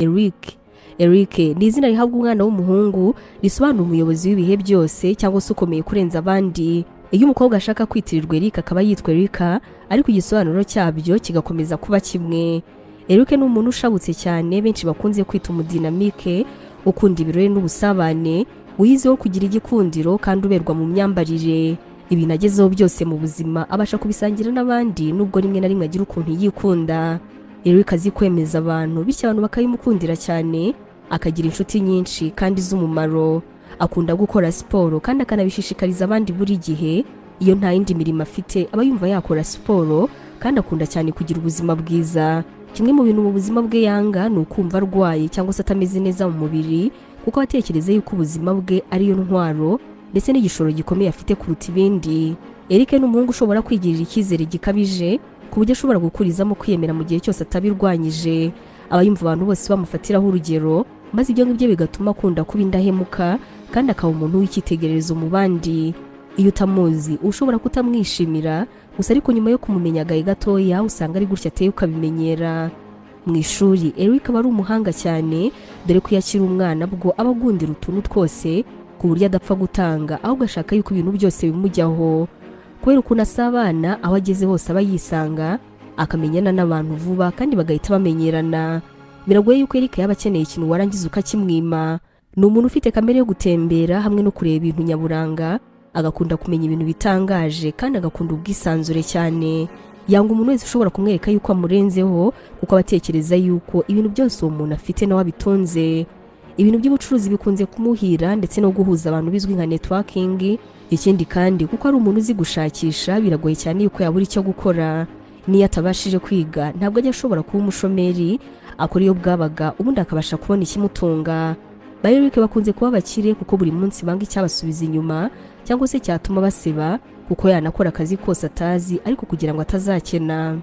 Eric Eric ni izina rihabwa umwana w'umuhungu risobanura umuyobozi w'ibihe byose cyangwa se ukomeye kurenza abandi iyo umukobwa ashaka kwitirirwa Eric akaba yitwa Erika ariko igisobanuro cyabyo kigakomeza kuba kimwe Eric ni umuntu ushabutse cyane benshi bakunze kwita umudinamike ukunda ibirori n'ubusabane wiyiziho kugira igikundiro kandi uberwa mu myambarire ibintu agezeho byose mu buzima abasha kubisangira n'abandi nubwo rimwe na rimwe agira ukuntu yikunda Eric azi kwemeza abantu bityo abantu bakabimukundira cyane akagira inshuti nyinshi kandi z'umumaro akunda gukora siporo kandi akanabishishikariza abandi buri gihe iyo nta yindi mirimo afite aba yumva yakora siporo kandi akunda cyane kugira ubuzima bwiza kimwe mu bintu mu buzima bwe yanga ni ukumva arwaye cyangwa se atameze neza mu mubiri kuko aba atekereza yuko ubuzima bwe ariyo ntwaro ndetse n'igishoro gikomeye afite kuruta ibindi Eric ni umuhungu ushobora kwigirira icyizere gikabije ku buryo ashobora gukurizamo kwiyemera mu gihe cyose atabirwanyije aba yumva abantu bose bamufatiraho urugero maze ibyo ngibyo bigatuma akunda kuba indahemuka kandi akaba umuntu w'icyitegererezo mu bandi iyo utamuzi ushobora kutamwishimira gusa ariko nyuma yo kumumenya agahe gatoya usanga ari gutya ateye ukabimenyera mu ishuri Eric aba ari umuhanga cyane dore ko iyo akiri umwana bwo aba agundira utuntu twose ku buryo adapfa gutanga ahubwo ashaka yuko ibintu byose bimujyaho kubera ukuntu asabana aho ageze hose aba yisanga akamenyana n'abantu vuba kandi bagahita bamenyerana biragoye yuko Eric yaba akeneye ikintu warangiza ukakimwima ni umuntu ufite kamere yo gutembera hamwe no kureba ibintu nyaburanga agakunda kumenya ibintu bitangaje kandi agakunda ubwisanzure cyane yanga umuntu wese ushobora kumwereka yuko amurenzeho kuko abatekereza yuko ibintu byose uwo muntu afite nawe abitunze ibintu by'ubucuruzi bikunze kumuhira ndetse no guhuza abantu bizwi nka networking ikindi kandi kuko ari umuntu uzi gushakisha biragoye cyane yuko yabura icyo gukora n'iyo atabashije kwiga ntabwo ajya ashobora kuba umushomeri akora iyo bwabaga ubundi akabasha kubona ikimutunga ba Eric bakunze kuba abakire kuko buri munsi banga icyabasubiza inyuma cyangwa se cyatuma baseba kuko yanakora akazi kose atazi ariko kugira ngo atazakena